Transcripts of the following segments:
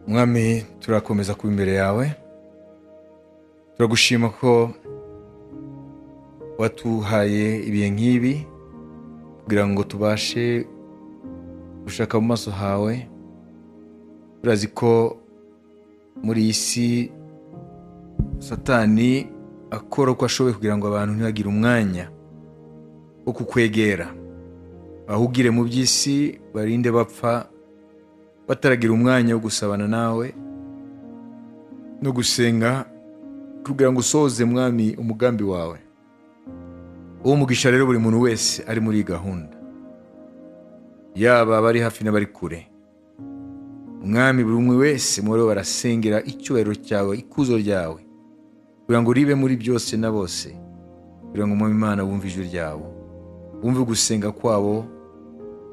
mwami turakomeza kuba imbere yawe turagushima ko watuhaye ibihe nk'ibi kugira ngo tubashe gushaka mu maso hawe turazi ko muri iyi si satani akora uko ashoboye kugira ngo abantu ntibagire umwanya wo kukwegera ahubwire mu by'isi barinde bapfa bataragira umwanya wo gusabana nawe no gusenga kugira ngo usohoze mwami umugambi wawe uwo mugisha rero buri muntu wese ari muri iyi gahunda yaba abari hafi n'abari kure umwami buri umwe wese muri bo barasengera icyubahiro cyawe ikuzo ryawe kugira ngo ribe muri byose na bose kugira ngo umwami imana wumve ijwi ryabo wumve gusenga kwabo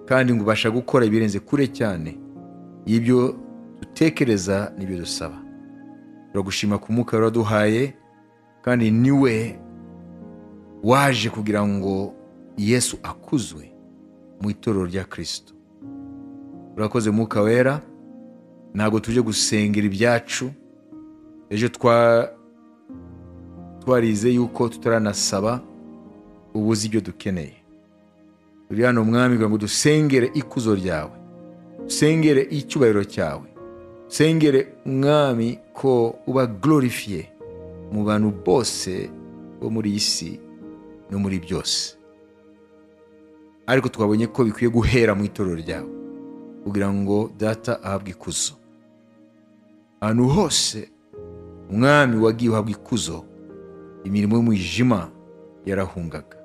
kandi ngo ubasha gukora ibirenze kure cyane y'ibyo dutekereza n'ibyo dusaba turagushima ku mwuka waraduhaye kandi niwe waje kugira ngo yesu akuzwe mu itorero rya kirisito urakoze mwuka wera ntabwo tuje gusengera ibyacu ejo twa twarize yuko tutaranasaba ubuze ibyo dukeneye turi hano mwami kugira ngo dusengere ikuzo ryawe sengere icyubahiro cyawe sengere umwami ko uba glorifiye mu bantu bose bo muri iyi si no muri byose ariko twabonye ko bikwiye guhera mu itorero ryawe kugira ngo data ahabwe ikuzo ahantu hose umwami wagiye uhabwa ikuzo imirimo y'umwijima yarahungaga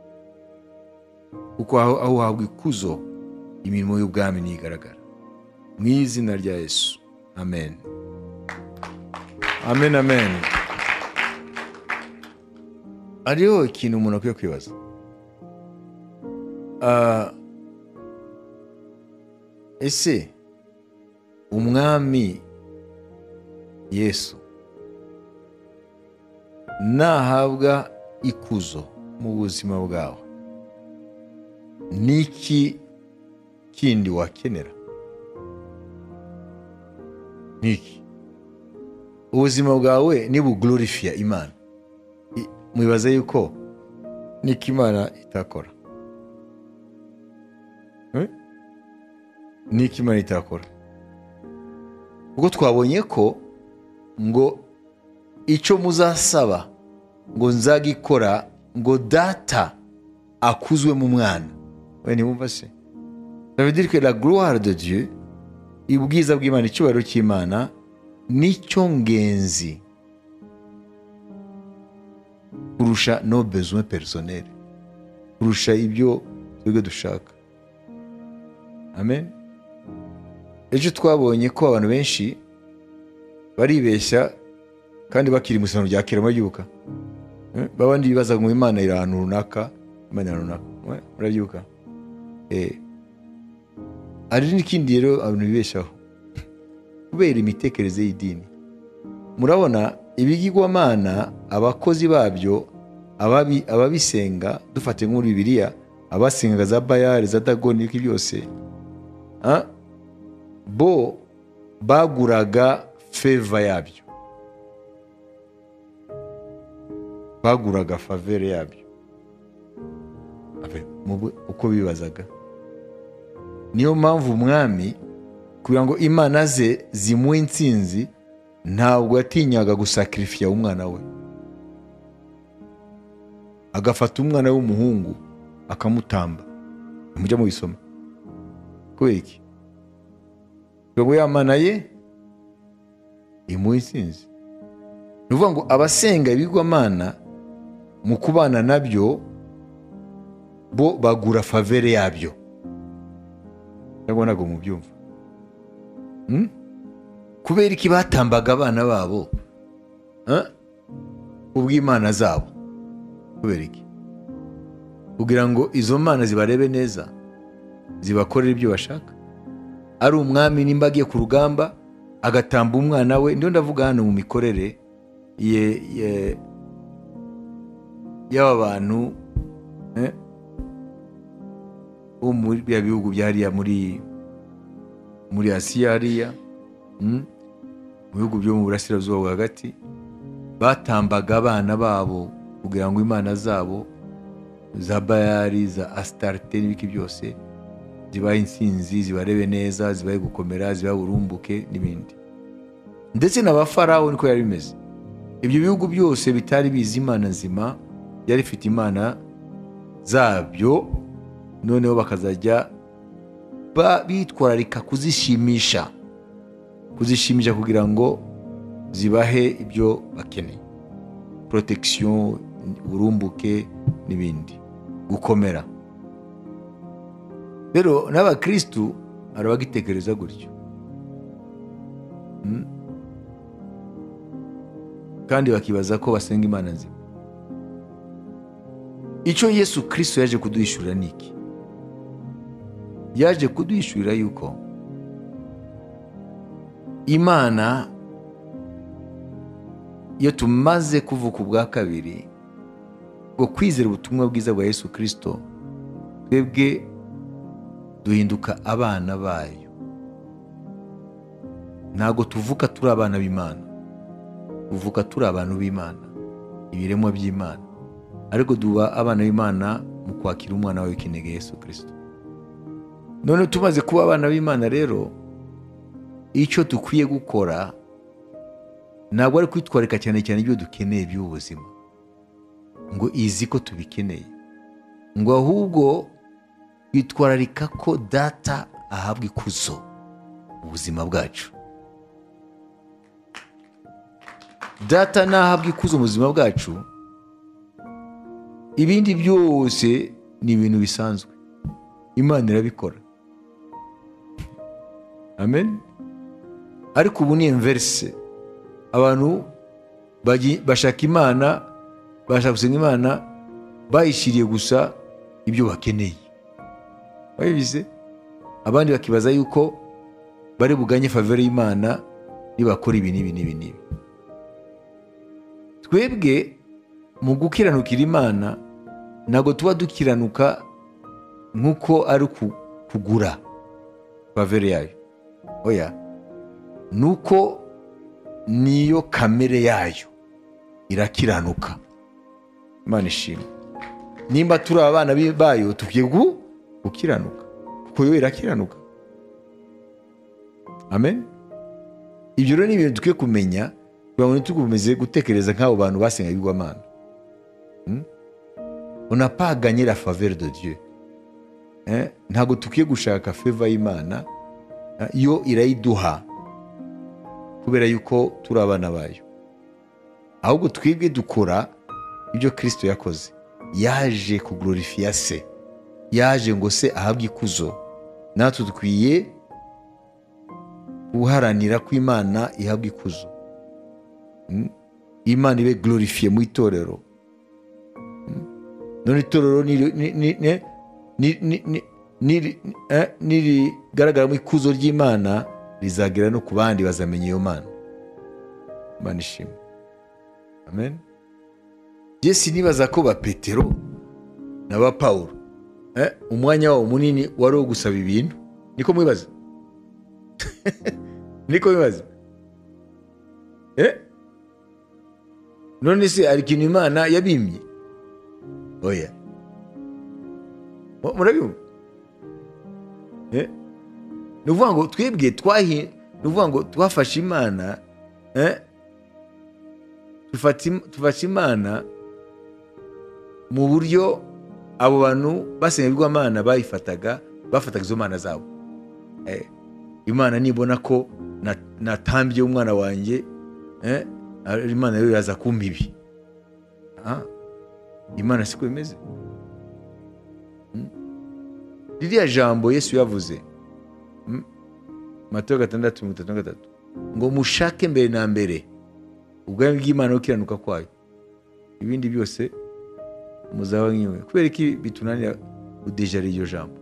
kuko aho aho uhabwa ikuzo imirimo y'ubwami ntigaragara mu izina rya yesu amen amen amen hariho ikintu umuntu akwiye kwibaza Ah, ese umwami yesu nahabwa ikuzo mu buzima bwawe ni iki kindi wakenera niki ubuzima bwawe nibugururifiya imana I- mwibaze yuko niko imana itakora Eh? niko imana itakora ubwo twabonye ko ngo icyo muzasaba ngo nzagikora ngo data akuzwe mu mwana we ntibumva se dire que la gloire de Dieu ubwiza bw'imana icyubahiro cy'imana nicyo ngenzi kurusha no besoin personnel kurusha ibyo twebwe dushaka amen ejo twabonye ko abantu benshi baribeshya kandi bakiri mu isano rya kera murabyuka Eh, babandi bibaza ngo imana iri ahantu runaka imana iri ahantu runaka Mwe- murabyuka Eh, hari n'ikindi rero abantu bibeshaho kubera imitekerereze y'idini murabona ibigirwamana abakozi babyo ababi- ababisenga dufate nko muri bibiliya abasengaga za bayari za dagoni n'ibiki byose ah, bo baguraga feva yabyo baguraga favere yabyo Abe, mu bwe- uko bibazaga niyo mpamvu umwami kugira ngo imana ze zimuhe insinzi ntabwo yatinyaga gusakirifiya umwana we agafata umwana we w'umuhungu akamutamba mujya mubisoma kubera iki kugira ngo ya mana ye imuhe insinzi ni ukuvuga ngo abasenga ibigwamana mu kubana nabyo bo bagura favere yabyo cyangwa ntabwo mubyumva Hmm? kubera iki batambaga abana babo Huh? kubw'imana zabo kubera iki kugira ngo izo mana zibarebe neza zibakorere ibyo bashaka ari umwami nimba agiye ku rugamba agatamba umwana we ndiho ndavuga hano mu mikorere ye- ye- y'aba bantu eh, bo muri bya bihugu bya hariya muri muri asiya hariya mm, mu bihugu byo mu burasirazuba bwa hagati batambaga abana babo kugira ngo imana zabo za bayari za asitarite n'ibiki byose zibahe insinzi zibarebe neza zibahe gukomera zibahe burumbuke n'ibindi ndetse na ba farawo niko yari bimeze ibyo bihugu byose bitari bizi imana nzima byari bifite imana zabyo noneho bakazajya bitwararika kuzishimisha kuzishimisha kugira ngo zibahe ibyo bakeneye protection burumbuke n'ibindi gukomera rero n'abakirisitu hari abagitekereza gutyo kandi bakibaza ko basenga imana nzima icyo yesu kirisito yaje kuduhishurira ni iki yaje kuduhishurira yuko imana iyo tumaze kuvuka ubwa kabiri ngo kwizera ubutumwa bwiza bwa yesu kirisito twebwe duhinduka abana bayo ntabwo tuvuka turi abana b'imana tuvuka turi abantu b'imana ibiremwa by'imana ariko duha abana b'imana mu kwakira umwana wawe w'ikinege yesu kirisito none tumaze kuba abana b'imana rero icyo dukwiye gukora ntabwo ari kwitwarika cyane cyane ibyo dukeneye by'ubuzima ngo izi ko tubikeneye ngo ahubwo twitwararika ko data ahabwa ikuzo ubuzima bwacu data nahabwa ikuzo mu buzima bwacu ibindi byose ni ibintu bisanzwe imana irabikora amen ariko ubu ni emverise abantu bashaka imana bashaka gusenga imana bayishyiriye gusa ibyo bakeneye babibize abandi bakibaza yuko bari buganye favore y'imana nibakora ibi n'ibi n'ibi n'ibi twebwe mu gukiranukira imana ntabwo tuba dukiranuka nk'uko ari kugura favore yayo oya nuko niyo kamere yayo irakiranuka imana ishimwe nimba turi abana bayo tukwiye gukiranuka kuko yo irakiranuka amen ibyo rero ni ibintu dukwiye kumenya kugira ngo ntitukomeze gutekereza nk'abo bantu basengaga ibigwamana unapaganye la faveur de dieu ntabwo tukwiye gushaka feva y'imana yo irayiduha kubera yuko turi abana bayo ahubwo twebwe dukora ibyo kirisito yakoze yaje kugororifiya se yaje ngo se ahabwe ikuzo natwe dukwiye guharanira ko imana ihabwa ikuzo imana ibe gororifiye mu itorero none itorero nirigaragaramo ikuzo ry'imana rizagera no ku bandi bazamenya iyo mana imana ishimwe amen jesi nibaza ko ba petero na ba paul umwanya wabo munini wari uwo gusaba ibintu niko mwibaza niko mwibaza none se hari ikintu imana yabimye oya murabibona ni ukuvuga ngo twebwe twahi ni ukuvuga ngo twafashe imana tufashe imana mu buryo abo bantu basenga ibigwamana bayifataga bafataga izo mana zabo imana nibona ko natambye umwana wanjye imana rero iraza kumpa ibi imana siko bimeze ririya jambo yesu yavuze matayo gatandatu mirongo itatu na gatatu ngo mushake mbere na mbere ubwami bw'imana no gukiranuka kwayo ibindi byose muzaba nk'iwe kubera ko bitunanira udejara iryo jambo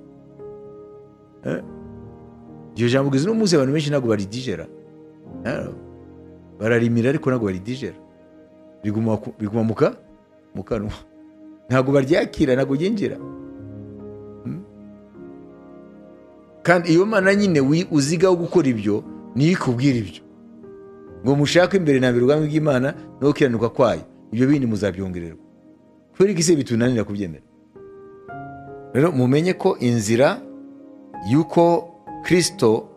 iryo jambo ugeze n'umunsi abantu benshi ntabwo baridijera bararimira ariko ntabwo baridijera riguma mu kanwa ntabwo baryakira ntabwo ryinjira kandi iyo mana nyine uzigaho gukora ibyo niyo ikubwira ibyo ngo mushake imbere na mbere ubwami bw'imana no gukiranuka kwayo ibyo bindi muzabyongererwa kubera iki se bitunanira kubyemera rero mumenye ko inzira y'uko kirisito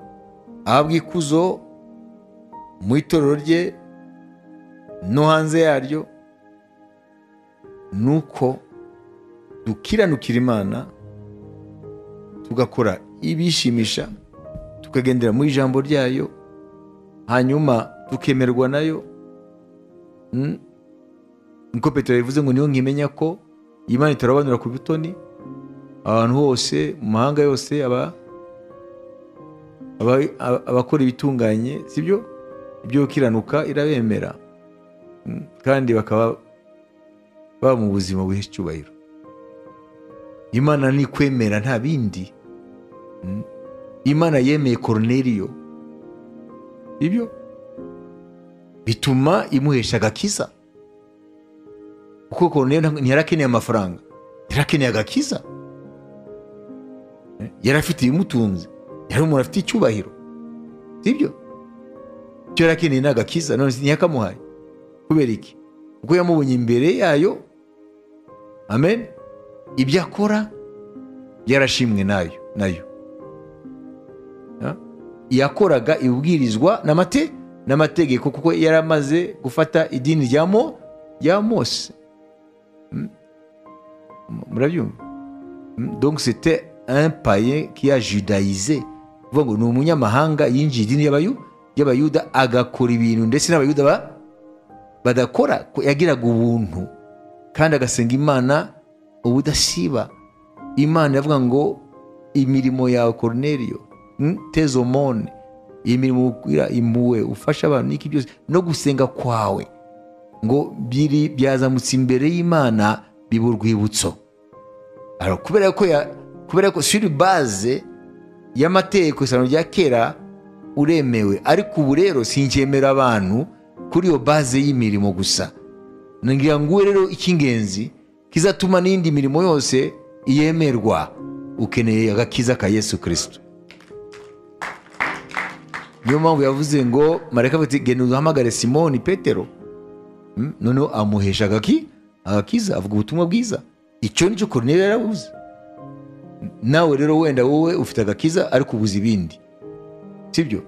ahabwa ikuzo mu itorero rye no hanze yaryo ni uko dukiranukira imana tugakora ibishimisha tukagendera mu ijambo ryayo hanyuma tukemerwa nayo niko petero bivuze ngo niyo nkimenya ko imana itarabanura ku butoni ahantu hose mu mahanga yose abakora ibitunganye sibyo ibyo gukiranuka irabemera kandi bakaba baba mu buzima buhishe icyubahiro imana ni kwemera nta bindi imana yemeye koroneriyo ibyo bituma imuhesha agakiza kuko koroneriyo ntiyarakeneye amafaranga yarakeneye agakiza yari afite ibimutunze yari umuntu afite icyubahiro sibyo icyo yarakeneye ni agakiza none ntiyakamuhaye kubera iki kuko yamubonye imbere yayo amen ibyo akora byarashimwe nayo nayo yakoraga ibwirizwa n'amategeko kuko yari amaze gufata idini rya mo rya mose murabyumva donc c'était un payen qui a judayize kuvuga ngo ni umunyamahanga yinjiye idini y'abayuda agakora ibintu ndetse n'abayuda badakora yagiraga ubuntu kandi agasenga imana ubudasiba imana iravuga ngo imirimo yawe koroneriyo tezomone iyi mirimo ugira impuwe ufasha abantu n'iki byose no gusenga kwawe ngo biri byazamutse imbere y'imana biba urwibutso kubera ko kubera ko suri baze y'amategeko isano rya kera uremewe ariko ubu rero singemera abantu kuri iyo baze y'imirimo gusa ngira ngo rero icy'ingenzi kizatuma n'indi mirimo yose yemerwa ukeneye agakiza ka yesu kirisito niyo mpamvu yavuze ngo mareka genda uhamagare simoni petero noneho amuhesha agaki agakiza avuga ubutumwa bwiza icyo nicyo koroneri yarabuze nawe rero wenda wowe ufite agakiza ariko ubuze ibindi sibyo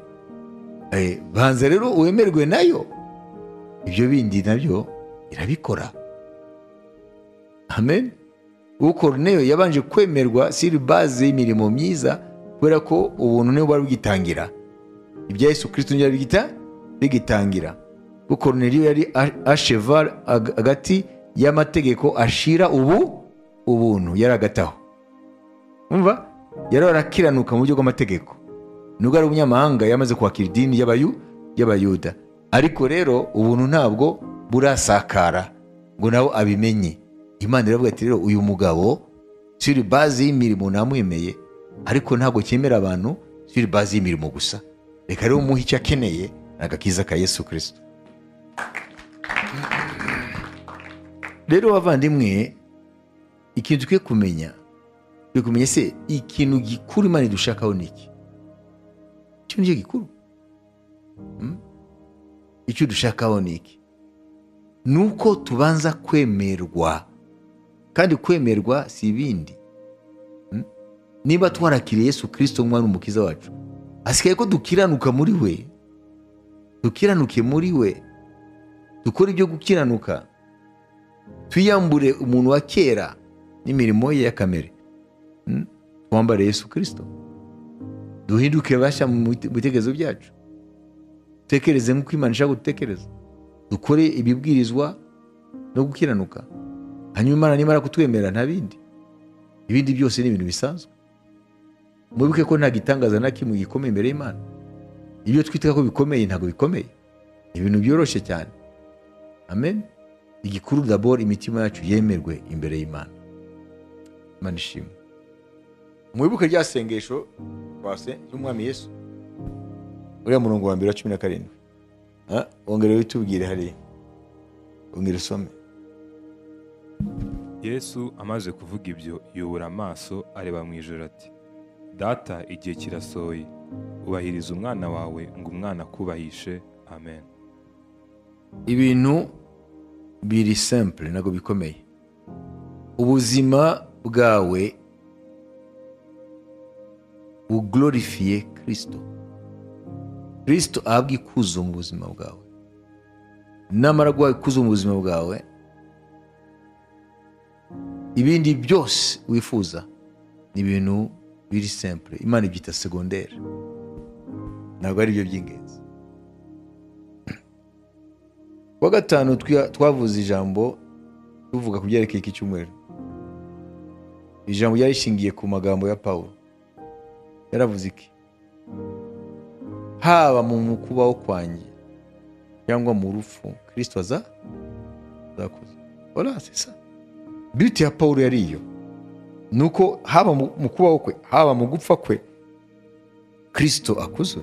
banza rero wemerwe nayo ibyo bindi nabyo irabikora amen uwo koronero yabanje kwemerwa siri baze y'imirimo myiza kubera ko ubuntu niwe bari bwitangira ibya yesu kirisito ntibyabigira bigitangira kuko niriyo yari ashevara hagati y'amategeko ashira ubu ubuntu yari agataho wumva yari arakiranuka mu buryo bw'amategeko nubwo ari umunyamahanga yamaze kwakira idini y'abayuda ariko rero ubuntu ntabwo burasakara ngo nawe abimenye imana iravuga ati rero uyu mugabo suri bazi y'imirimo ntamwemeye ariko ntabwo cyemera abantu suri bazi y'imirimo gusa reka rero umuhe icyo akeneye ni agakiza ka yesu kirisito rero bavandimwe ikintu dukwiye kumenya dukwiye kumenya se ikintu gikuru imana idushakaho ni iki icyo nicyo gikuru icyo dushakaho ni iki ni uko tubanza kwemerwa kandi kwemerwa si ibindi niba twarakiriye yesu kirisito umwana umukiza wacu hasigaye ko dukiranuka muri we dukiranuke muri we dukora ibyo gukiranuka twiyambure umuntu wa kera n'imirimo ye y'akamere twambare Yesu kirisito duhinduke bashya mu bitekerezo byacu dutekereze nk'uko imana ishaka gutekereza dukore ibibwirizwa no gukiranuka hanyuma imana nimara kutwemera nta bindi ibindi byose ni ibintu bisanzwe mubibuke ko nta gitangaza na kimwe gikomeye imbere y'imana ibyo twita ko bikomeye ntabwo bikomeye ni ibintu byoroshye cyane amen igikuru daboro imitima yacu yemerwe imbere y'imana imana ishimwe mwibuke rya sengesho twase ry'umwami yesu uriya murongo wa mbere wa cumi na karindwi wongere witubwire hariya wongere usome yesu amaze kuvuga ibyo yubura amaso areba mu ijoro ati data igihe kirasohoye ubahiriza umwana wawe ngo umwana akubahishe amen ibintu biri simple ntabwo bikomeye ubuzima bwawe bugororifiye kirisito kirisito ahabwa ikuzo mu buzima bwawe namara guha ikuzo mu buzima bwawe ibindi byose wifuza ni ibintu biri simple imana ibyita segonderi ntabwo ari byo by'ingenzi kuwa gatanu twa- twavuze ijambo tuvuga ku byerekeye iki cyumweru ijambo ryari rishingiye ku magambo ya pawulo yaravuze iki haba mu mu kubaho kwanjye cyangwa mu rupfu kirisito aza azakuza ora sisa biti ya pawulo yari iyo ni uko haba mu mu kubaho kwe haba mu gupfa kwe kirisito akuzwe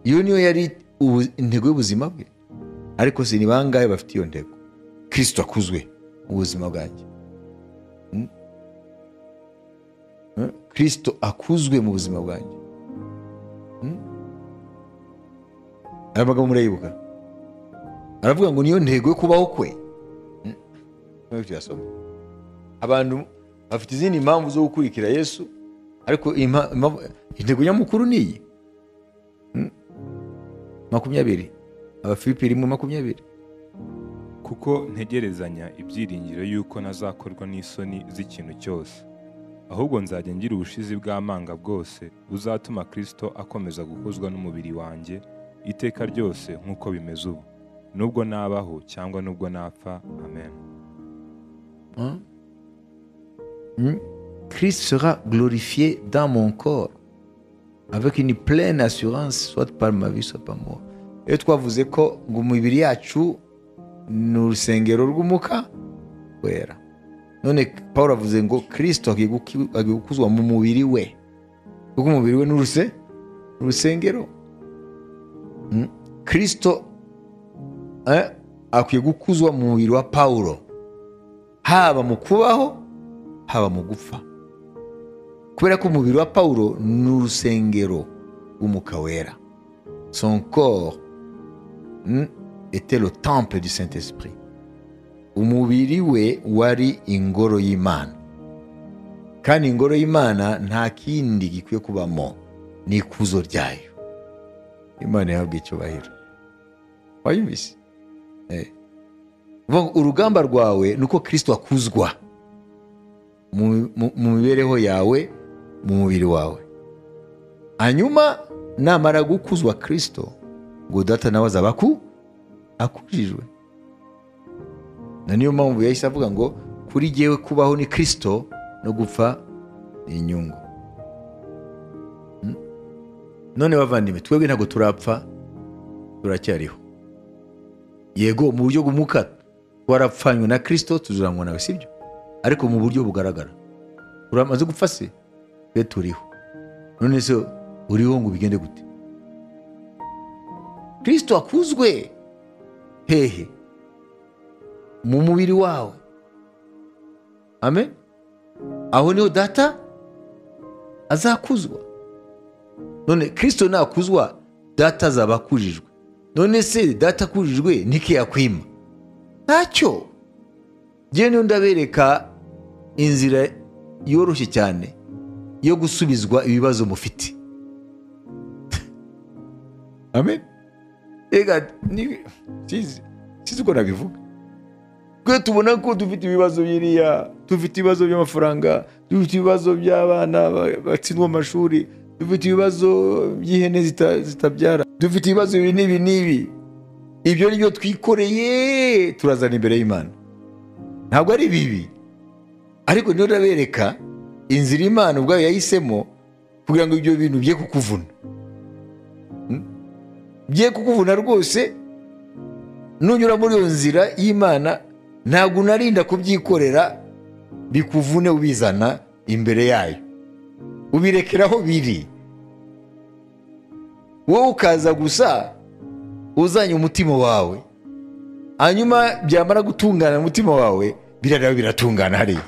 iyo niyo yari ubu- intego y'ubuzima bwe ariko si ni bangahe bafite iyo ntego kirisito akuzwe mu buzima bwanjye Mm? Mm? kirisito akuzwe mu buzima bwanjye Mm? aya magambo murayibuka aravuga ngo niyo ntego yo kubaho kwe Mm? Ntabwo tuyasoma. abantu bafite izindi mpamvu zo gukurikira yesu ariko impa- impamvu- intego nyamukuru ni iyi makumyabiri abafilipi rimwe makumyabiri kuko ntegerezanya ibyiringiro y'uko ntazakorwa n'isoni z'ikintu cyose ahubwo nzajya ngira ubushizi bw'amanga bwose buzatuma kirisito akomeza gukuzwa n'umubiri wanjye iteka ryose nk'uko bimeze ubu nubwo nabaho cyangwa nubwo napfa amen Hein? Hmm? Christ sera glorifié dans mon corps avec une pleine assurance soit par ma vie soit par moi iyo twavuze ko ngo umubiri yacu ni urusengero rw'umuka wera none paul avuze ngo kirisito agiye guki- agiye gukuzwa mu mubiri we kuko umubiri we ni uruse urusengero Hmm? kirisito eh, akwiye gukuzwa mu mubiri wa pawulo haba mu kubaho haba mu gupfa kubera ko umubiri wa pawulo ni urusengero rw'umuka wera son corps mm, était le temple du saint esprit umubiri we wari ingoro y'imana kandi ingoro y'imana nta kindi gikwiye kubamo ni ikuzo ryayo imana yahabwa icyubahiro wayumvise Eh. Vuga ngo, urugamba rwawe ni uko kirisito akuzwa mu mu- mu mibereho yawe mu mubiri wawe hanyuma namara gukuzwa kirisito ngo data nawe azaba aku akujijwe na niyo mpamvu yahise avuga ngo kuri jyewe kubaho ni kirisito no gupfa ni inyungu Mm? none bavandimwe twebwe ntabwo turapfa turacyariho yego mu buryo bw'umuka twarapfanywe na kirisito tuzuranywa nawe sibyo ariko mu buryo bugaragara uramaze gupfa se twe turiho none se uriho ngo bigende gute kirisito akuzwe hehe mu mubiri wawe amen aho niho data azakuzwa none kirisito nakuzwa data azaba akujijwe none se data akujijwe niki yakwima ntacyo njyewe niyo ndabereka inzira yoroshye cyane yo gusubizwa ibibazo mufite amen rega ni- sizi sizi uko nabivuga twe tubona ko dufite ibibazo biriya dufite ibibazo by'amafaranga dufite ibibazo by'abana ba- batsindwa mu mashuri dufite ibibazo by'ihene zita- zitabyara dufite ibibazo ibi n'ibi n'ibi ibyo ni byo twikoreye turazana imbere y'imana ntabwo ari bibi ariko niyo urabereka inzira imana ubwayo yahisemo kugira ngo ibyo bintu bye kukuvuna Mm? bye kukuvuna rwose nunyura muri iyo nzira y'imana ntabwo unarinda kubyikorera bikuvune ubizana imbere yayo ubirekera aho biri wowe ukaza gusa uzanye umutima wawe hanyuma byamara gutungana umutima wawe birareba biratungana hariya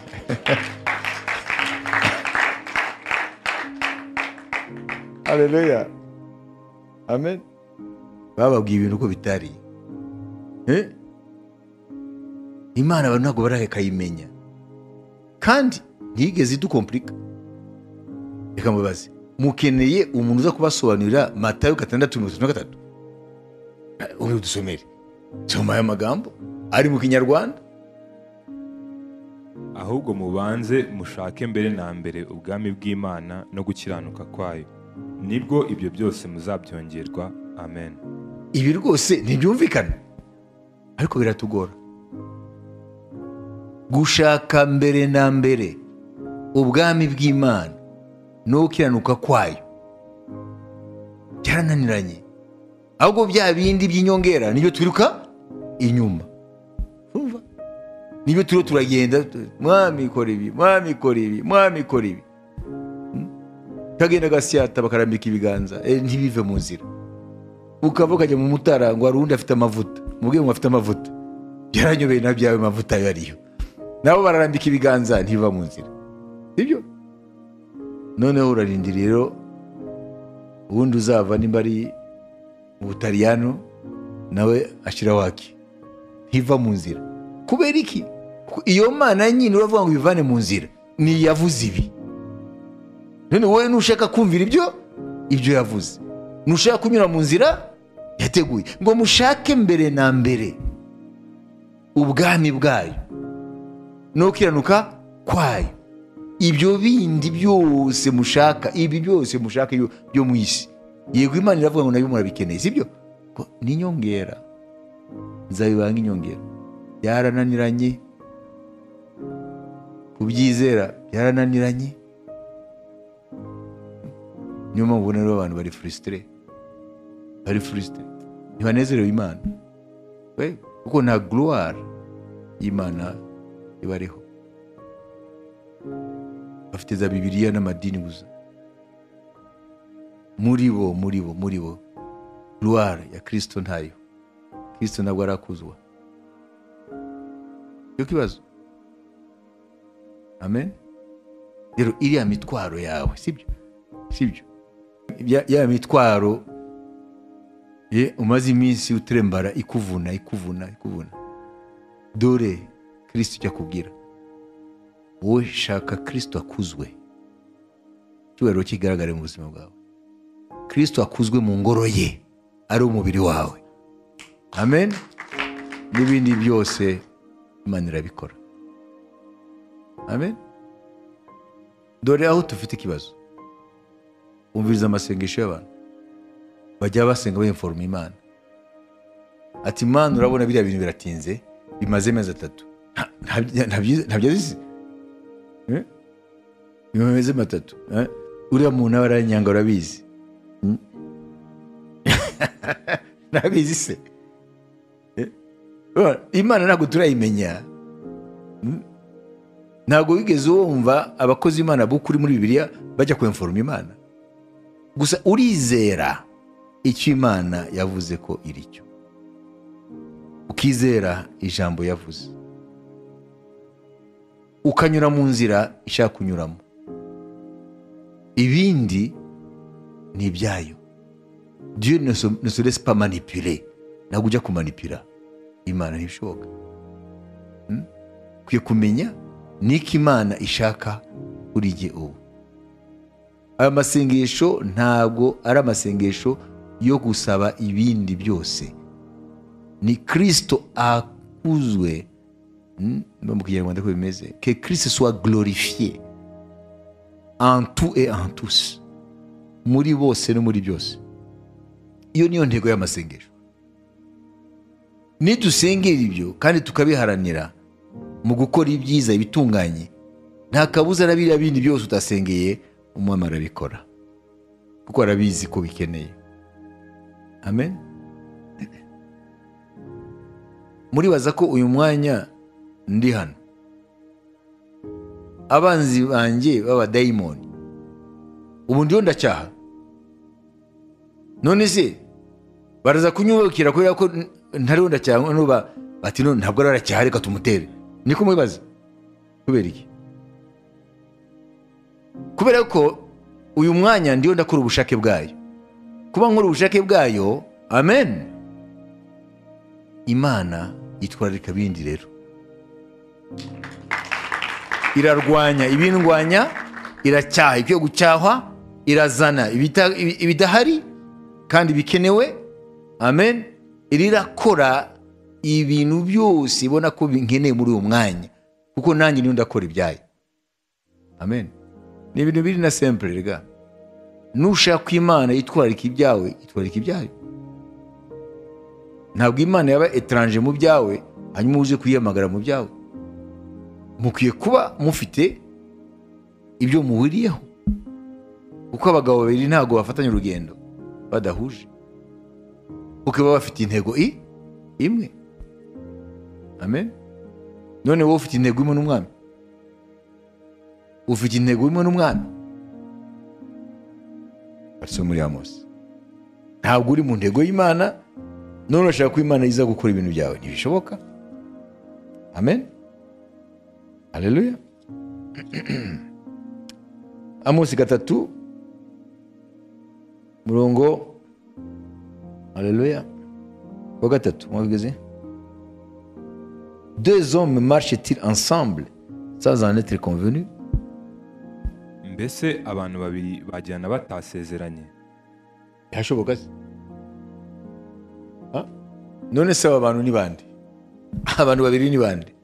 haleluya amen bababwiye ibintu uko bitari Eh? imana abantu ntabwo barayikayimenya kandi ntigeze idukompurika reka mubaze mukeneye umuntu uza kubasobanurira matayo gatandatu mirongo itatu na gatatu uri udusomere soma aya magambo ari mu kinyarwanda ahubwo mubanze mushake mbere na mbere ubwami bw'imana no gukiranuka kwayo nibwo ibyo byose muzabyongerwa amen ibi rwose ntibyumvikana ariko biratugora gushaka mbere na mbere ubwami bw'imana no gukiranuka kwayo byarananiranye ahubwo bya bindi by'inyongera nibyo twiruka inyuma Urumva? nibyo turiho turagenda tu- mwami kora ibi mwami kora ibi mwami kora ibi Hmm? kagenda gasyata bakarambika ibiganza eh, ntibive mu nzira ukava ukajya mu mutara ngo hari uwundi afite amavuta mubwire ngo afite amavuta byaranyobeye na byawe mavuta ayo ariyo nabo bararambika ibiganza ntibiva mu nzira sibyo noneho urarinda rero ubundi uzava nimba ari mu butaliyano nawe ashyiraho haki ntiva mu nzira kubera iki Kuko iyo mana nyine uravuga ngo ibivane mu nzira ntiyavuze ibi none wowe nushaka kumvira ibyo ibyo yavuze nushaka kunyura mu nzira yateguye ngo mushake mbere na mbere ubwami bwayo no gukiranuka kwayo ibyo bindi byose mushaka ibi byose mushaka yo- byo mu isi yego imana iravuga ngo nabyo murabikeneye sibyo Ko ni inyongera nzabibanga inyongera byarananiranye kubyizera byarananiranye niyo mpamvu ubona rero abantu bari furisitire bari furisitire ntibanezerewe imana We, kuko nta guruwara y'imana ibariho bafite za bibiliya n'amadini gusa muri bo muri bo muri bo ruwara ya kirisito ntayo kirisito ntabwo arakuzwa cyo kibazo amen rero iriya mitwaro yawe sibyo sibyo Ya- ya mitwaro ye umaze iminsi utrembara ikuvuna ikuvuna ikuvuna dore kirisito icyo akubwira wowe shaka kirisito akuzwe icyubahiro kigaragare mu buzima bwawe kirisito akuzwe mu ngoro ye ari umubiri wawe amen n'ibindi byose imana irabikora amen dore aho dufite ikibazo umviriza amasengesho y'abantu bajya basenga bimforoma imana ati imana urabona biriya bintu biratinze bimaze amezi atatu Nta- nta- nta byiza- nta byiza bimeze matatu eh? uriya muntu aba aranyanga urabizi Hmm? ntabizi se Eh? Urabona, imana ntabwo turayimenya Hmm? ntabwo wigeze wumva abakozi b'imana b'ukuri muri bibiliya bajya kwemforoma imana gusa urizera icyo imana yavuze ko iri cyo ukizera ijambo yavuze ukanyura mu nzira ishaka kunyuramo ibindi ni ibyayo diyo ne se laisse pas manipuler ntabwo ujya kumanipira imana ntibishoboka Hmm? ukwiye kumenya niko imana ishaka kuri jye ubu aya masengesho ntabwo ari amasengesho yo gusaba ibindi byose ni kirisito akuzwe Hmm? no mu kinyarwanda ko bimeze ke kirisito soit glorifié en tout et en tous muri bose no muri byose iyo niyo ntego y'amasengesho nidusengera ibyo kandi tukabiharanira mu gukora ibyiza ibitunganye nta kabuza na biriya bindi byose utasengeye umwami arabikora kuko arabizi ko bikeneye amen muribaza ko uyu mwanya ndi hano abanzi banjye b'abadayimoni ubu ndiho ndacyaha none se baraza kunyubakira kubera ko n- ntariho ndacyaha none ba- bati none ntabwo ari aracyaha reka tumutere niko mwibaza kubera iki kubera ko uyu mwanya ndiho ndakora ubushake bwayo kuba nkora ubushake bwayo amen imana yitwararika bindi rero irarwanya ibindwanya iracyaha ibyo gucyahwa irazana ibita- ibi- ibidahari kandi bikenewe amen irakora ibintu byose ibona ko binkeneye muri uwo mwanya kuko nanjye niyo ndakora ibyayo amen ni ibintu biri na sempure rega nushaka imana itwarika ibyawe itwarika ibyayo ntabwo imana yaba etaranje mu byawe hanyuma uze kuyiyamagara mu byawe mukwiye kuba mufite ibyo muhuriyeho kuko abagabo babiri ntabwo bafatanya urugendo badahuje kuko baba bafite intego i imwe amen none wowe ufite intego imwe n'umwami ufite intego imwe n'umwami arizo muri amosi ntabwo uri mu ntego y'imana none urashaka ko imana iza gukora ibintu byawe ntibishoboka amen aleluya amosi gatatu murongo aleluya wa gatatu mwabigeze deux hommes marchent-ils ensemble sans en être convenus mbese abantu babiri bajyana batasezeranye birashoboka se Ha? none se aba bantu ni bande abantu babiri ni bande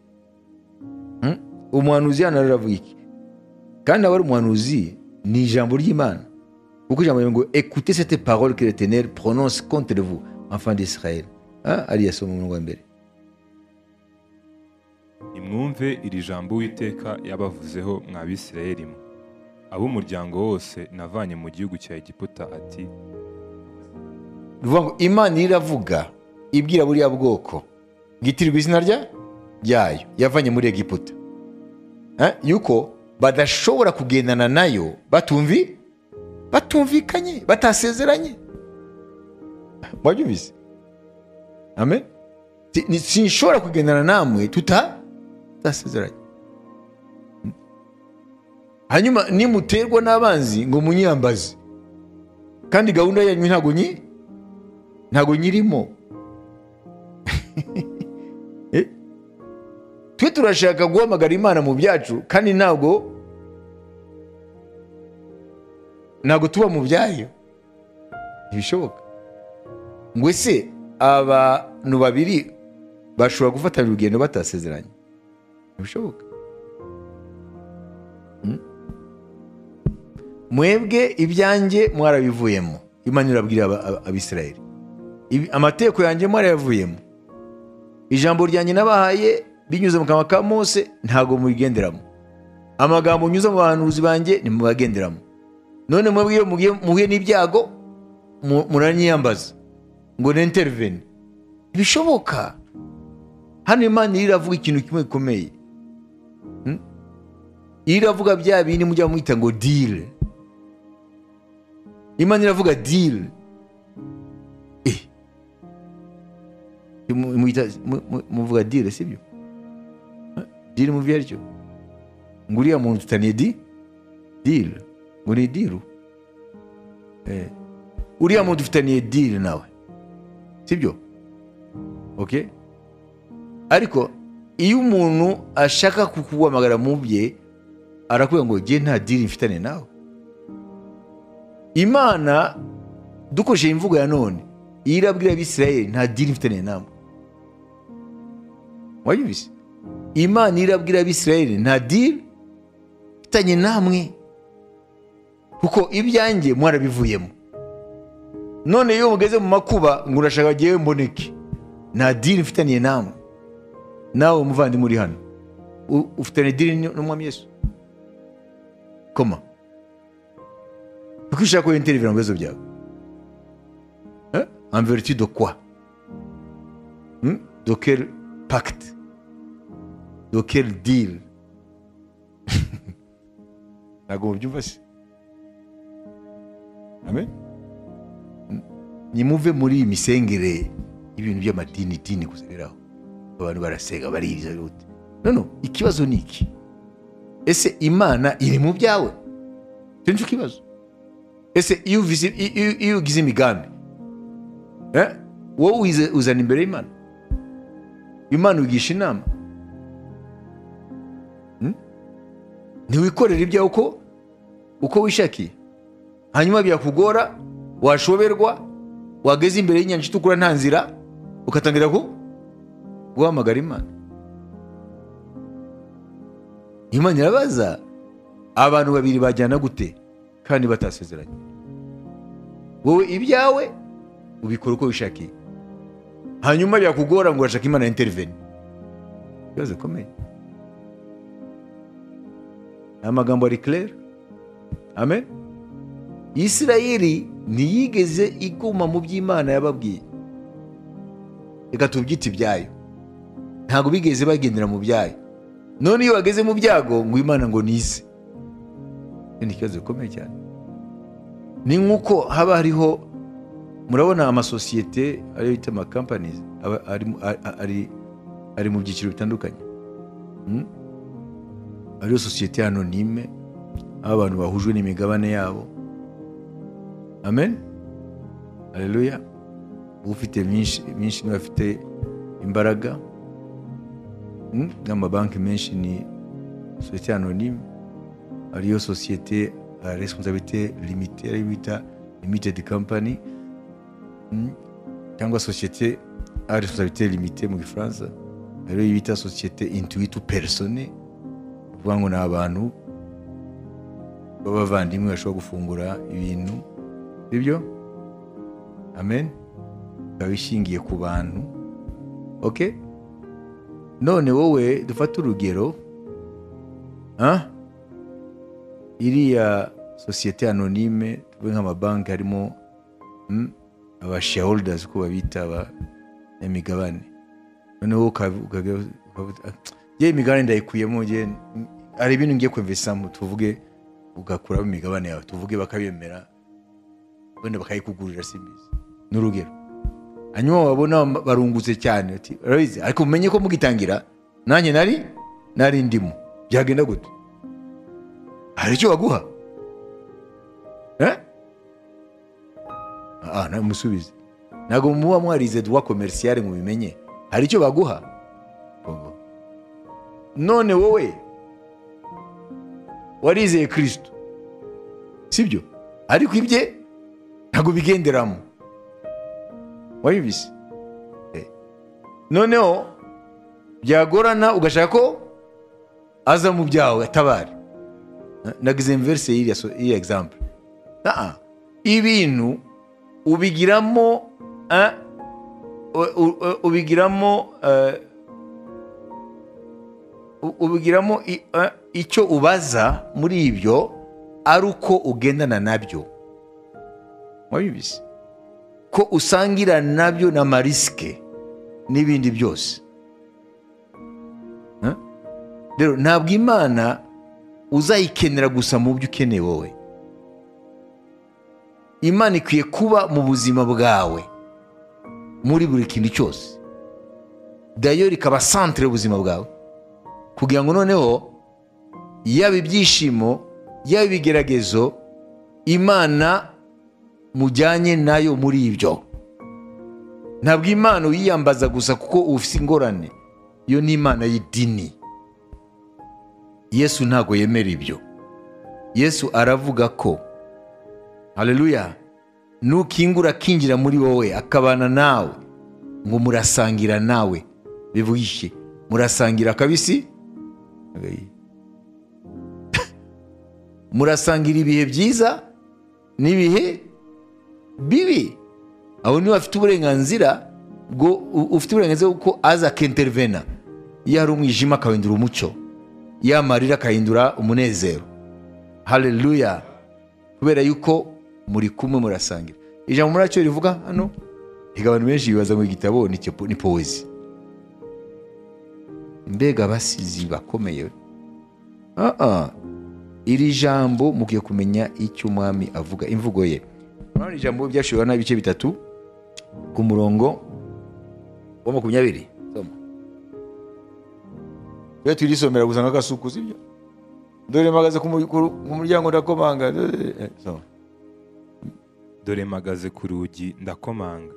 Hmm? umuhanuzi hano rero aravuga iki kandi aba ari umuhanuzi ni ijambo ry'imana kuko ijambo rivuga ngo ekute sete parole que l'Éternel prononce contre vous enfant d'israël Ha? ariya soma umurongo wa mbere nimwumve iri jambo uwiteka yabavuzeho mwa bisirayeli mwe ab'umuryango wose navanye mu gihugu cya egiputa ati ruvuga ngo imana iravuga ibwira buriya bwoko bwitirirwa izina rya ryayo yavanye muri egiputa Eh, yuko badashobora kugendana nayo batumvi batumvikanye batasezeranye mwabyumvise amen Si- ni- sinshobora kugendana namwe tuta- tutasezeranye Hmm. hanyuma nimuterwa n'abanzi ngo munyiyambaze kandi gahunda yanyu ntabwo nyi ntabwo nyirimo Eh? twe turashaka guhamagara imana mu byacu kandi ntabwo ntabwo tuba mu byayo ntibishoboka ngo ese abantu babiri bashobora gufatanya urugendo batasezeranye ntibishoboka Mm. mwebwe ibyanjye mwarabivuyemo imana irabwira aba- aba- abisirayeli Ibi- amategeko yanjye mwarayavuyemo ijambo ryanjye nabahaye binyuze mu kanwa ka mose ntabwo mubigenderamo amagambo nyuze mu bahanuzi banjye ntimubagenderamo none mwebwe iyo mugiye- muhuye n'ibyago mu- muranyiyambaza ngo nenteriveni ntibishoboka hano imana iri iravuga ikintu kimwe gikomeye Hmm? Iri iravuga bya bindi mujya mwita ngo dile imana iravuga dile Eh. Mu- mwita- mu- mu- muvuga dire sibyo Eh, dire mu byaryo ngo uriya muntu tutaniye di dire ngo ni diru Eh. uriya muntu ufitaniye dire nawe sibyo ok ariko iyo umuntu ashaka kukuguhamagara mu bye arakubwira ngo jye nta dire mfitane nawe imana dukoresheje imvugo ya none iyo irabwira abisirayeli nta dini mfitaniye namwe wabyumvise imana iyo irabwira abisirayeli nta dini mfitanye namwe kuko ibyanjye mwarabivuyemo none iyo mugeze mu makuba ngo urashaka jyewe mboneke nta dini mfitaniye namwe nawe muvandimwe uri hano u- ufitanye dini n'umwami yesu koma kuko ushaka ko yinterivira mu bibazo byawe Hein? en vertu de quoi Hmm? de quel pacte de quel deal ntabwo mubyumva se amen Hmm. nimuve muri iyi misengere y'ibintu by'amadini dini gusa biraho abantu barasenga baririza bute no no ikibazo ni iki ese imana iri mu byawe cyo nicyo kibazo ese iyo uvize- iyo- iyo- iyo ugize imigambi Eh? wowe uyize- uzana imbere y'imana imana wigisha inama Hmm? ntiwikorere ibyawe uko uko wishakiye hanyuma byakugora washoberwa wageze imbere y'inyanja itukura nta nzira ugatangira ku guhamagara imana imana irabaza abantu babiri bajyana gute kandi batasezeranye wowe ibyawe ubikora uko wishakiye hanyuma byakugora ngo urashaka imana intervene ibibazo bikomeye ni amagambo ari claire amen isirayeli ntiyigeze iguma mu by'imana yababwiye reka tubyite ibyayo ntabwo bigeze bagendera mu byayo none iyo bageze mu byago ngo imana ngo nize ni ikibazo gikomeye cyane ni nk'uko haba hariho murabona amasosiyete ariyo bita amakampanizi aba ari mu- a- a- ari- ari mu byiciro bitandukanye Hmm? hariho sosiyete anonime aho abantu bahujwe n'imigabane yabo amen aleluya ufite myinshi myinshi niwe afite imbaraga Hmm? n'amabanki menshi ni sosiyete anonime ariyo sosiyete responsabilite limite ariyo bita limited company cyangwa sosiyete a responsabilité limité mu gifaransa rero iyo bita sosiyete intuitu persone uvuga ngo ni abantu b'abavandimwe bashobora gufungura ibintu sibyo amen ikaba ishingiye ku bantu ok none wowe dufate urugero ah? iriya sosiyete anonyme tuvuge nk'amabanki harimo mm, aba shareholders uko babita aba imigabane noneho ukab- ukab- ukavuga "Ah, ye imigabane ndayikuyemo ye mm, hari ibintu ngiye kwemvesamo tuvuge ugakuramo imigabane yawe tuvuge bakabemera wenda bakayikugurira simbizi ni urugero hanyuma wabona bam- barungutse cyane uti "Urabizi, ariko mumenye ko mugitangira nanjye nari nari ndimo byagenda gute hari icyo baguha eh? Ah, na- musubize ntabwo muba mwarize duwa komerisiyare ngo bimenye hari icyo baguha Bongo. none wowe warizeye kirisito sibyo ariko ibye ntabwo bigenderamo wabibise Eh. noneho byagorana ugashaka ko aza mu byawe atabare Na- nagize inverse y'iriya so- y'iriya example Naa. ibintu ubigiramo eh, u- u- ubigiramo eh, u- ubigiramo i- eh, icyo ubaza muri ibyo ari uko ugendana nabyo wabibise ko usangira nabyo na marisike n'ibindi byose Eh? rero ntabwo imana uzayikenera gusa mu byo ukeneye wowe imana ikwiye kuba mu buzima bwawe muri buri kintu cyose dayo ikaba santere y'ubuzima bwawe kugira ngo noneho yaba ibyishimo yaba ibigeragezo imana mujyanye nayo muri ibyo ntabwo imana uyiyambaza gusa kuko ufite ingorane iyo ni imana y'idini yesu ntabwo yemera ibyo yesu aravuga ko haleluya nukingura akinjira muri wowe akabana nawe ngo murasangira nawe bivuga iki murasangira akabisi Agayi. murasangira ibihe byiza n'ibihe bibi aho niba afite uburenganzira bwo u- ufite uburenganzira bw'uko aza akentervena iyo hari umwijima akahindura umucyo iyo amarira akahindura umunezero haleluya kubera yuko muri kumwe murasangira ijambo muri racyo rivuga hano reka abantu benshi bibaza ngo igitabo ni kipo- ni powezi mbega abasizi bakomeye Ah, ah. iri jambo mukwiye kumenya icyo umwami avuga imvugo ye urabona ijambo byashoboraga n'ibice bitatu ku murongo wa makumyabiri soma tujye turisomera gusa nk'agasuku sibyo dore mpagaze ku mur- ku- ku muryango ndakomanga Eh, soma dore mpagaze ku rugi ndakomanga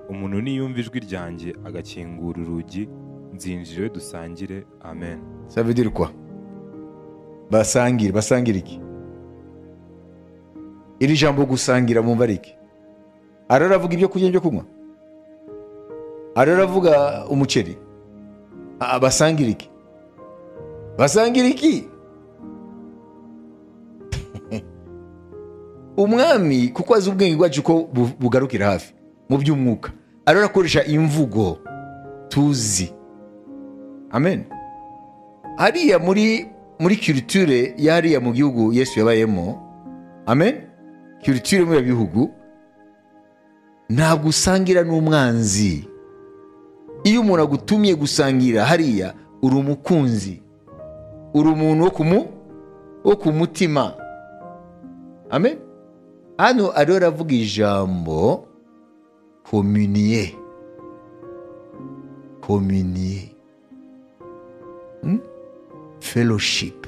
umuntu niyumva ijwi ryanjye agakingura urugi nzinjire dusangire amen Ça veut dire quoi basangira basangira iki iri jambo gusangira bumva ari iki ari aravuga ibyo kurya byo kunywa ari aravuga umuceri Ah, basangira iki basangira iki umwami kuko azi ubwenge bwacu ko bu- bugarukira hafi mu by'umwuka ari arakoresha imvugo tuzi amen hariya muri muri kirutire hariya mu gihugu yesu yabayemo amen kirutire muri ibyo bihugu ntabwo usangira n'umwanzi iyo umuntu agutumye gusangira hariya uri umukunzi uri umuntu wo ku mu- wo ku mutima amen hano ariho aravuga ijambo kominiye kominiye fellowship.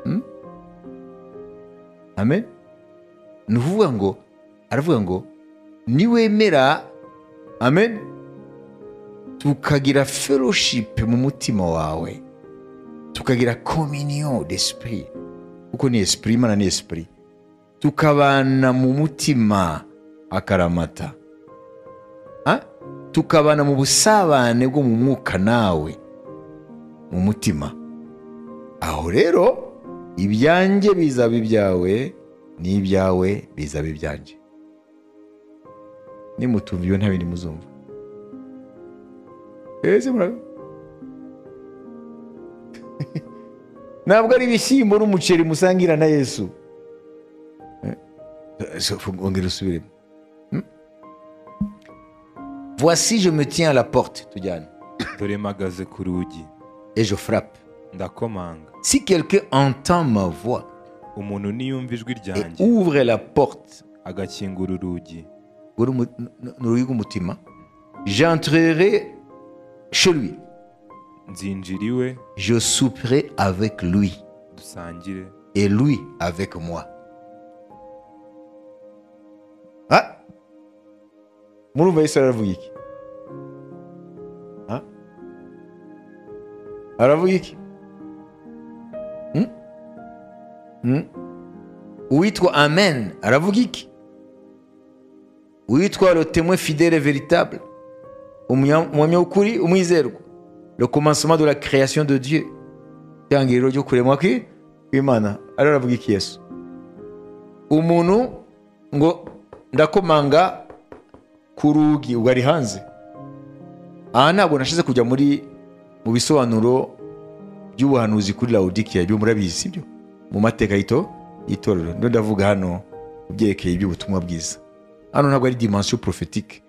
Hmm? Amen. Ni ukuvuga ngo aravuga ngo niwemera amen tukagira fellowship mu mutima wawe tukagira communion d'esprit kuko ni esprit imana ni esprit tukabana mu mutima akaramata Ah? tukabana mu busabane bwo mu mwuka nawe mu mutima aho rero ibyanjye bizaba ibyawe n'ibyawe bizaba ibyanjye nimutumva iyo ntabindi muzumva ese murabona ntabwo ari ibishyimbo n'umuceri musangira na yesu Eh, so- ongera usubiremo Hmm? voici je me tiens à la porte tujyane dore mpagaze ku rugi et je frappe ndakomanga Si quelqu'un entend ma voix umuntu niyumva ijwi et ryanjye ouvre la porte, agakingura urugi j'entrerai chez lui. nzinjira iwe Je souperai avec lui dusangire et lui avec moi. Ah murumva yesu aravuga iki Ah? aravuga iki Hmm? Hmm? uwitwa amen aravuga iki uwitwa le témoin fidèle et véritable umunya- umuhamya w'ukuri umwizerwa le commencement de la création de dieu itangiriro ryo kuremwa kwi- kw'imana ariyo aravuga iki yesu umuntu ngo ndakomanga ku rugi ubwo ari hanze aha ntabwo nashize kujya muri mu bisobanuro by'ubuhanuzi kuri lawodikiya ibyo murabizi sibyo mu mateka y'ito- y'itorero ndo ndavuga hano ku byerekeye iby'ubutumwa bwiza hano ntabwo ari dimensiyo porofetike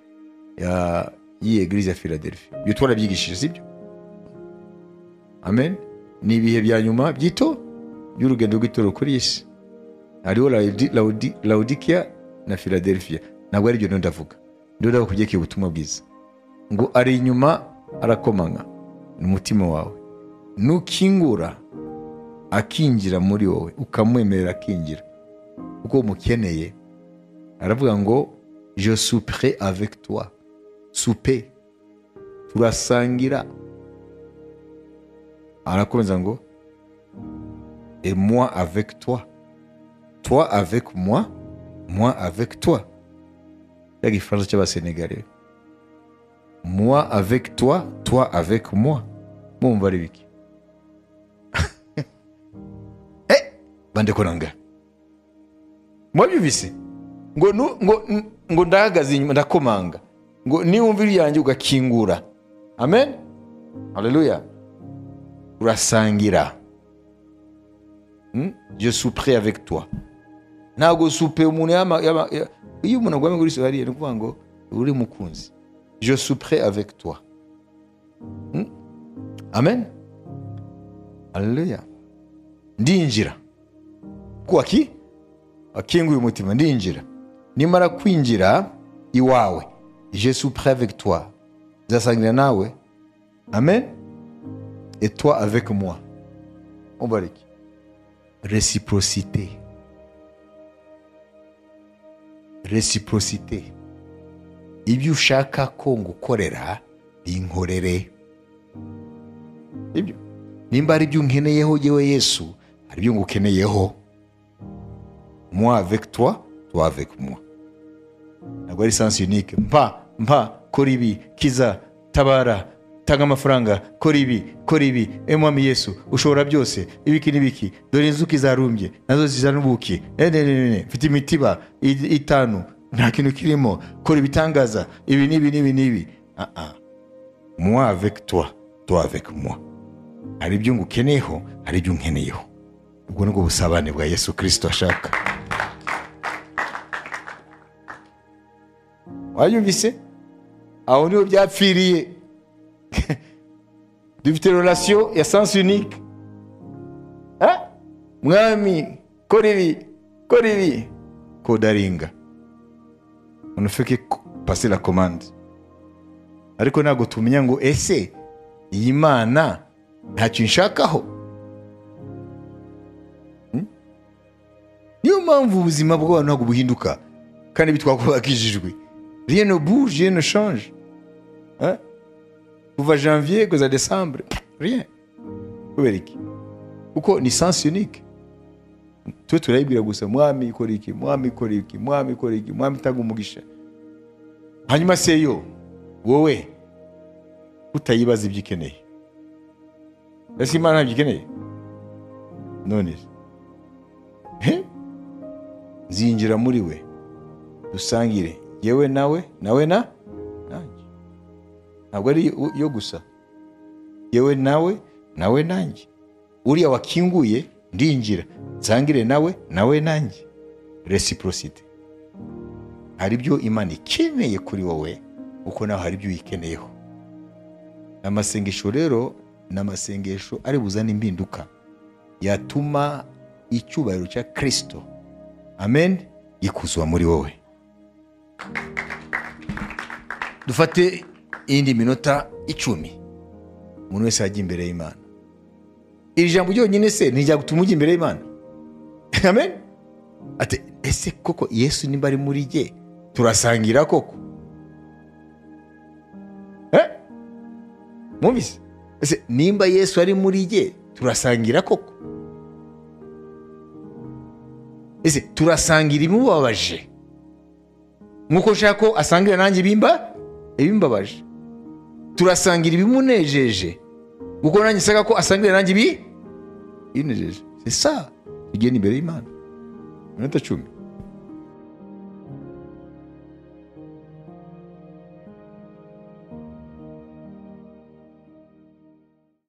ya y'iyi egirize ya philadelphia ibyo twarabyigishije sibyo amen ni ibihe bya nyuma by'ito by'urugendo rw'itorero kuri iyi si hariho Laodi- Laodi- lawodikiya na philadelphia ntabwo ari ibyo ndo ndavuga ndo ndavuga ku byerekeye ubutumwa bwiza ngo ari inyuma arakomanga ni umutima wawe nukingura akinjira muri wowe ukamwemerera akinjira kuko umukeneye aravuga ngo je supere avec toi supe turasangira arakomeza ngo et moi avec toi. Toi avec moi, moi avec toi. C'est igifaransa cy'abasenegali moi avec toi toi avec moi mumva ari biki Eh, bandekoranga mwabyumvise ngo nu- ngo ngo ndahagaze inyuma ndakomanga ngo niwumva iryanjye ugakingura amen haleluya urasangira Hmm? je souperai avec toi ntabwo supe umuntu yama- yama- ya- iyo umuntu agwame kuri sohariye ni ukuvuga ngo uri mukunzi je souperai avec toi Hmm? amen haleluya ndinjira kuko aki akinguye umutima ndinjira nimara kwinjira iwawe je souperai avec toi nzasangira nawe amen et toi avec moi umbariki réciprocité. Réciprocité. ibyo ushaka ko ngukorera binkorere ibyo nimba ari ibyo unkeneyeho yewe yesu hari ibyo ngukeneyeho moi avec toi toi avec moi ntabwo ari sans unique mpa mpa kora ibi kiza tabara tanga amafaranga kora ibi kora ibi emwami yesu ushobora byose ibiki n'ibiki dore inzuki zarumbye nazo zizana ubuki ne ne ne ne mfite imitiba i- itanu nta kintu kirimo kora ibitangaza ibi n'ibi n'ibi n'ibi ah ah moi avec toi toi avec moi hari ibyo ngukeneyeho hari ibyo unkeneyeho ubwo ni bwo busabane bwa yesu kirisito ashaka wayumvise aho niho byapfiriye dufite relasiyo ya sansi unike Ah, mwami kora ibi kora ibi kodaringa unafeke pasi la komande ariko ntabwo tumenya ngo ese iyi mana ntacyo inshakaho Hmm? niyo mpamvu ubuzima bw'abantu ntabwo buhinduka kandi bitwakubakishijwe rien ne bouge rien ne change Hein? kuva janvier kugeza decembre rien kubera iki kuko ni sens unique twe turayibwira gusa mwami ikora iki mwami ikora iki mwami ikora iki mwami itanga umugisha hanyuma seyo wowe utayibaza ibyo ukeneye ese imana ntabyo ikeneye none he? zinjira muri we dusangire yewe nawe nawe na nanjye ntabwo ari yo- yo gusa yewe nawe nawe nanjye uriya wakinguye ndinjira nsangire nawe nawe nanjye reciprocity hari ibyo imana ikeneye kuri wowe kuko nawe hari ibyo uyikeneyeho amasengesho rero ni amasengesho ari buzane impinduka yatuma icyubahiro cya kirisito amen gikuzwa muri wowe dufate iyindi minota icumi umuntu wese yajya imbere y'imana iri jambo ryonyine se ntiryagutuma ujya imbere y'imana amen ati ese koko yesu nimba ari muri jye turasangira koko Eh? mwumvise ese nimba yesu ari muri jye turasangira koko ese turasangira ibimubabaje nk'uko nshaka ko asangira nanjye ibimba ibimbabaje turasangira ibimunejeje kuko nanjye nsanga ko asangira nanjye ibi ibinejeje si sa tugenda imbere y'imana iminota cumi